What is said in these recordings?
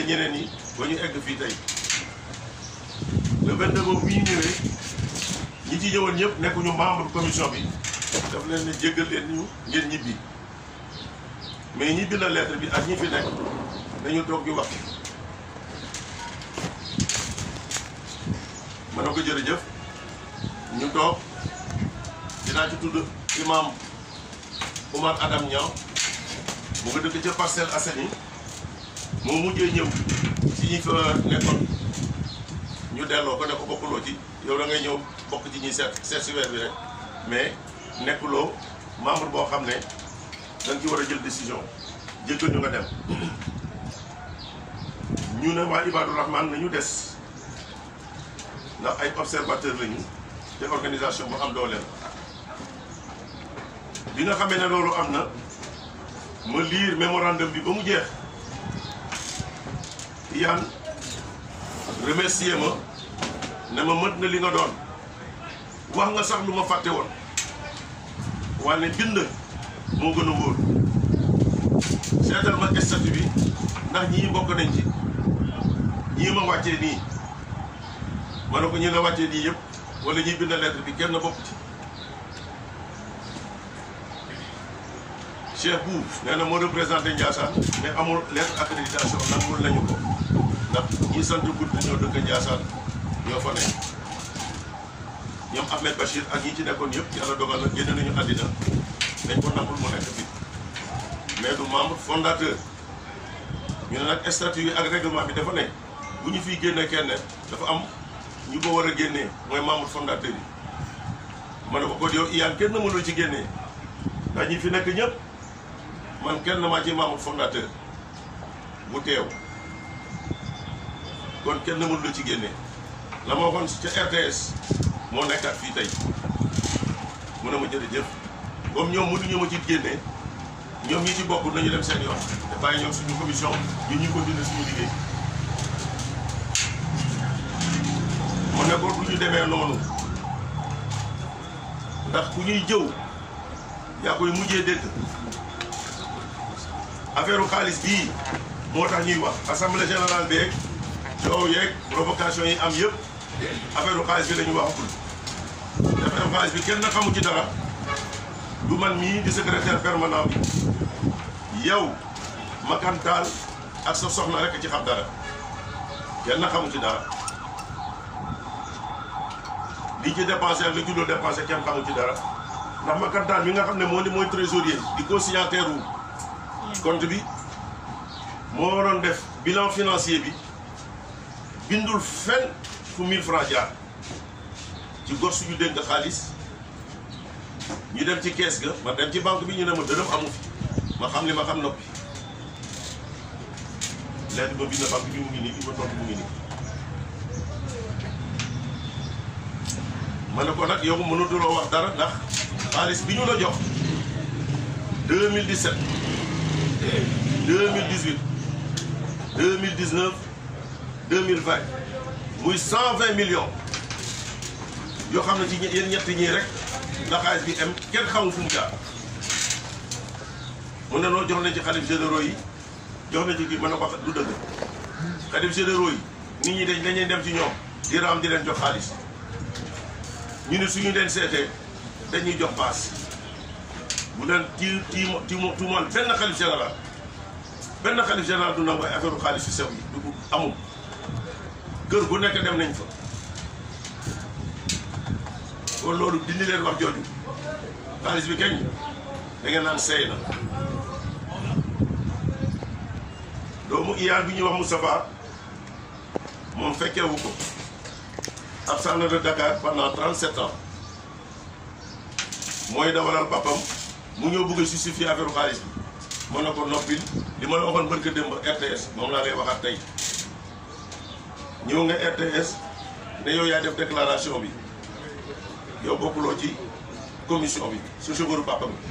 ñeneen ñi ba ñu egg fii tey le 22 boobu bi ñu ñëwee ñi ci ñëwoon ñëpp nekkuñu membre commission bi daf leen ne jéggal leen ñu ngeen ñibbi mais ñi bind lettre bi ak ñi fi nekk dañu toog di wax ma ne ko jërëjëf ñu toog dinaa ci tudd imam Oumar Adam Niang mu nga dëkk ca Parcelles Assainies moo mujjee ñëw ci ñi fa nekkoon ñu delloo ko ne ko bokkuloo ci yow da ngay ñëw bokk ci ñi seet seet si weer bi rek mais nekkuloo membre boo xam ne da nga ci war a jël décision jéggal ñu nga dem ñu ne waa Ibadou Rahman nañu des ndax ay observateur lañu te organisation bu am dooleel bi nga xamee ne loolu am na ma lire mémorandum bi ba mu jeex yaan remercier ma ne ma mët na li nga doon wax nga sax lu ma fàtte woon wane bind moo gën a wóor seetal ma statut bi ndax ñii bokk nañ ci ñii ma wàccee nii ma ne ko ñi la wàccee nii yëpp wala ñuy bind lettre bi kenn bokk ci Cheikh Bou nee na moo représenté Ndiassane mais amul lettre accréditation nangul nañu ko ndax ñi sant gudd ñoo dëkk Ndiassane ñoo fa nekk ñoom Ahmed Bachir ak ñi ci nekkoon yëpp yàlla dogal na génn nañu àddina dañ ko nangul mu nekk fi mais du membre fondateur ñu ne nag statut yi ak règlement bi dafa ne bu ñu fiy génne kenn dafa am ñu ko war a génnee mooy membre fondateur yi ma ne ko kon yow iyaan kenn mënul ci génnee ndax ñi fi nekk ñëpp man kenn maa ci membre fondateur bu teew kon kenn mënul ci génnee la ma waxoon ca RTS moo nekkaat fii tey mu ne ma jërëjëf comme ñoom mënuñu ma ci génnee ñoom ñi ci bokk nañu dem seen yoon te bàyyi ñoom suñu commission ñu ñu continuer suñu liggéey mu ne ko du ñu demee noonu ndax ku ñuy jëw yaa koy mujjee dégg affaire xaalis bii moo tax ñuy wax assemblée générale beeg coow yeeg provocation yi am yëpp affaire xaalis bi la ñu waxagul affaire xaalis bi kenn xamu ci dara du man mii di secrétaire permanent bi yow makantaal ak sa soxna rek ci xam dara kenn xamu ci dara li ci dépensé ak li ci dul dépensé kenn xamu ci dara ndax makantaal mi nga xam ne moo di mooy trésorier di co-signataire wu compte bi moo waroon def bilan financier bi bindul fenn fu 1000 francs jaar ci gor suñu dénk xaalis ñu dem ci kees ga ma dem ci banque bi ñu ne ma dërëm amu fi ma xam li ma xam noppi lettre ba bind banque bi mu ngi nii bi ma tontu mu ngi nii ma ne ko nag yow mënatuloo wax dara ndax xaalis bi ñu la jox 2017 2018 2019 2020 muy 120 millions yoo xam ne ci yéen ñetti ñii rek la xaalis bi am kenn xamul fu mu jaar mu ne noo jox nañ ci xalif généraux yi jox nañ ci kii mën na ko wax du dëgg xalif généraux yi nit ñi dañ dañuy dem ci ñoom di raam di leen jox xaalis ñu ne suñu leen seetee dañuy jox paas bu leen tii tii tii tuumal benn xalif général benn xalif général du nangu ay affaire xaalis yu sew yi du amul kër gu nekk dem nañ fa kon loolu dindi leen wax jooju xaalis bi kañ da ngeen naan seey na doomu iyaan bi ñuy wax Moustapha moom fekkeewu ko absent na de Dakar pendant 37 ans mooy dawalal papam mu ñëw bëgg a justifier affaire xaalis bi mën na ko noppil li ma la waxoon barka démb RTS moom laa lay waxaat tey ñëw nga RTS ne yow yaa def déclaration bi yow bokkuloo ci commission bi su chauffeur papa bi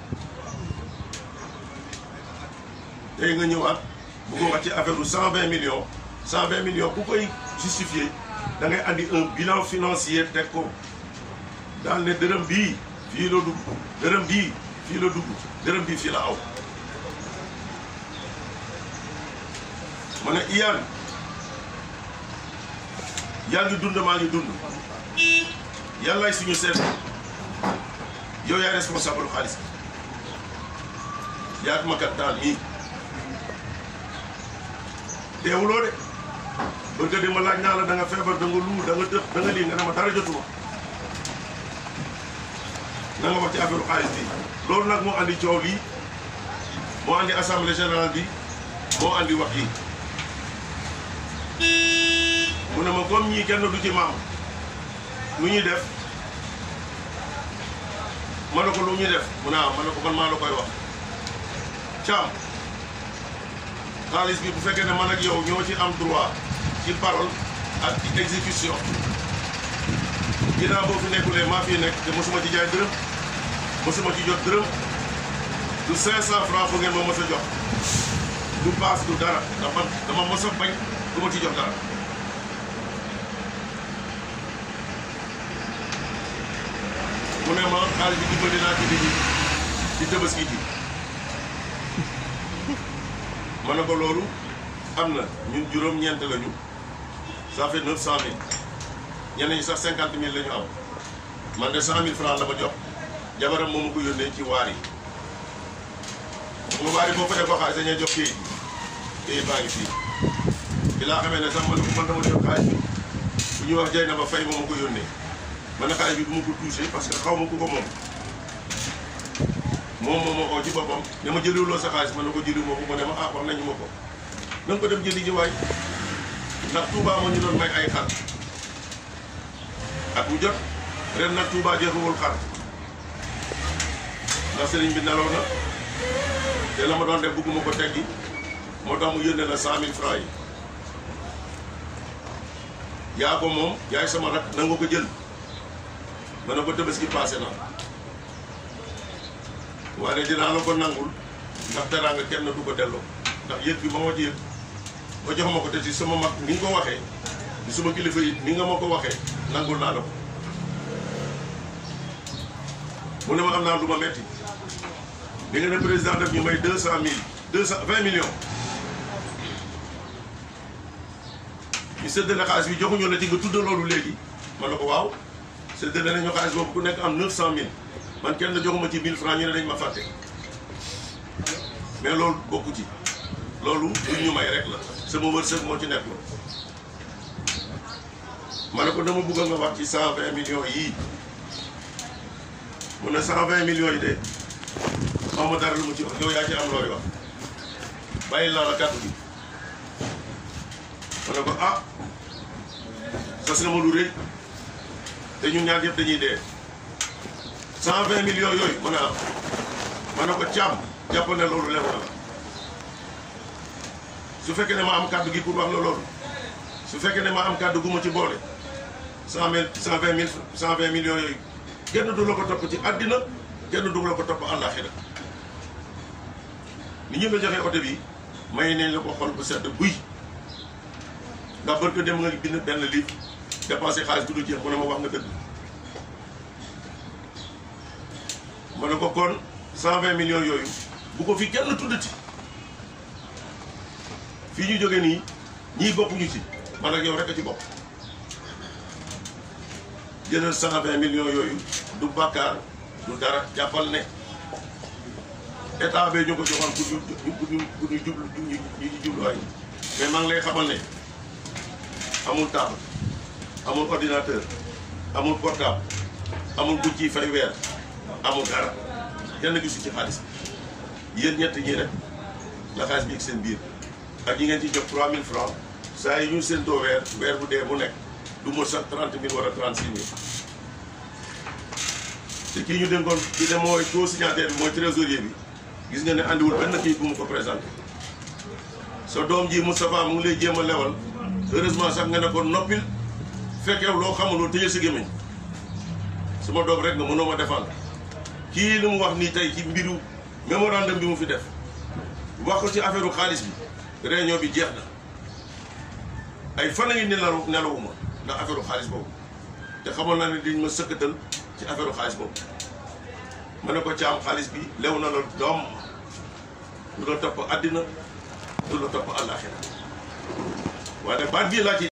tey nga ñëwaat bu ko wax ci affaire u cent vingt millions cent vingt millions ku koy justifier da ngay andi un bilan financier teg ko daal ne dërëm bii fii la dugg dërëm bii fii la dugg dërëm bii fii la aw ma ne iyaan yaa ngi dund maa ngi dund yàllaay suñu seet yow yaay responsable xaalis bi yaa ma kat taal mii deewuloo de bëgg di ma laaj naa la da nga feebar da nga luu da nga dëx da nga lii nga ne ma dara jotuma na nga wax ci affaire xaalis bi loolu nag moo andi coow lii moo andi assemblée générale bi moo andi wax yi mu ne ma comme ñii kenn du ci maam lu ñuy def ma ne ko lu ñuy def mu ne ah ma ne ko man maa la koy wax caam xaalis bi bu fekkee ne man ak yow ñoo ci am droit ci parole ak ci exécution ginnaaw boo fi nekkulee maa fi nekk te mosuma ci jaay dërëm mosuma ci jot dërëm du 500 francs bu ngeen ma mos a jox du paas du dara ndax man dama mos a bañ du ma ci jox dara mu ne ma xaalis bi dimbali naa ci nit ñi ci tabaski ji ma ne ko loolu am na ñun juróom-ñeent lañu ça fait 900000 ñeneen ñi sax 50000 la ñu am man de 100000 francs la ma jox jabaram moo ma ko yónnee ci waar yi mu waar yi boo ko defoo xaalis dañuy jox kayit bi kayit baa ngi fii bi laa xamee ne sax man man dama jot xaalis bi bu ñuy wax jay na ba fay moo ma ko yónnee man ne xaalis bi du ma ko touché parce que xaw ma ku ko moom moom moo ma oo ci boppam ne ma jëliwuloo sa xaalis ma ne ko jëliwu ma ko mu ne ma ah wax nañu ma ko na nga ko dem jëli ji waay ndax Touba moo ñu doon may ay xar at mu jot ren nag Touba jeexuwul xar ndax sëriñ bi nelaw na te la ma doon def bëgguma ko teggi moo tax mu yónnee la cent mille francs yi yaa ko moom yaay sama rak na nga ko jël ma ne ko tabaski passé na waaye dinaa la ko nangul ndax teraanga kenn du ko delloo ndax yëg bi ma ma ci yëg ba jox ma ko te ci sama mag ni nga ko waxee di suma kilifa yi ni nga ma ko waxee nangul naa la ko mu ne ma am naa lu ma metti di nga ne président def ñu may deux cent mille deux cent vingt millions ñu séddale xaalis bi joxuñu la ci nga tudd loolu léegi ma ne ko waaw séddale nañu xaalis boobu ku nekk am neuf cent mille man kenn joxuma ci mille francs ñu ne dañ ma fàtte mais loolu bokku ci loolu lu ñu may rek la sama wërsëg moo ci nekk la ma ne ko dama bëgg nga wax ci cent vingt millions yii mu ne cent vingt millions yi de xaw ma dara lu mu ci wax yow yaa ci am looy wax bàyyi laa la kàddu gi ma ne ko ah sas nga ma lu rëy te ñun ñaar yëpp dañuy dee cent vingt millions yooyu ma ne ah ma ne ko càmm jàpp ne loolu lew na la su fekkee ne ma am kàddu gi pour wax la loolu su fekkee ne ma am kàddu gu ma ci boole cent mille cent vingt mille cent vingt millions yooyu kenn du la ko topp ci àddina kenn du la ko topp àllaaxira ni ñu la joxee oto bi may nañ la ko xol bu sedd buy ndax barke dem nga bind benn livre dépensé xaalis bu du jeex mu ne ma wax nga dëgg ma ne ko kon cent vingt millions yooyu bu ko fi kenn tuddati fii ñu jógee nii ñii bokkuñu ci man ak yow rek a ci bokk jëlal cent vingt millions yooyu du bàkkaar du dara jàppal ne état bee ñu ko joxoon pour ñu pour ñu pour ñu jublu ñu ñu jubluwaay mais maa ngi lay xamal ne amul table amul ordinateur amul portable amul bu ciy fay weer amul dara kenn gisu ci xaalis bi yéen ñett ñi rek la xaalis bi ak seen biir ak ñi ngeen ci jox 3000 francs saa yi ñu séentoo weer weer bu dee bu nekk du mot sax 30 000 wala 36 000 te kii ñu dénkoon ki de mooy taux signataire bi mooy trésorier bi gis nga ne andiwul benn kii bu mu ko présenté sa doom ji Moustapha mu ngi lay jéem a lewal heureusement sax nga ne ko noppil fekkew loo xamuloo tëjee sa gémmiñ suma doom rek nga mënoo ma défendre kii li mu wax nii tey ci mbiru mémorandum bi mu fi def wax ko ci affaire xaalis bi réunion bi jeex na ay fan a ngi nelaw nelawuma ndax affaire xaalis boobu te xamoon naa ne dañ ma sëkkatal ci affaire xaalis boobu ma ne ko caam xaalis bi lew na la doom du la topp àddina du la topp àllaaxira waaye baat bii laa ci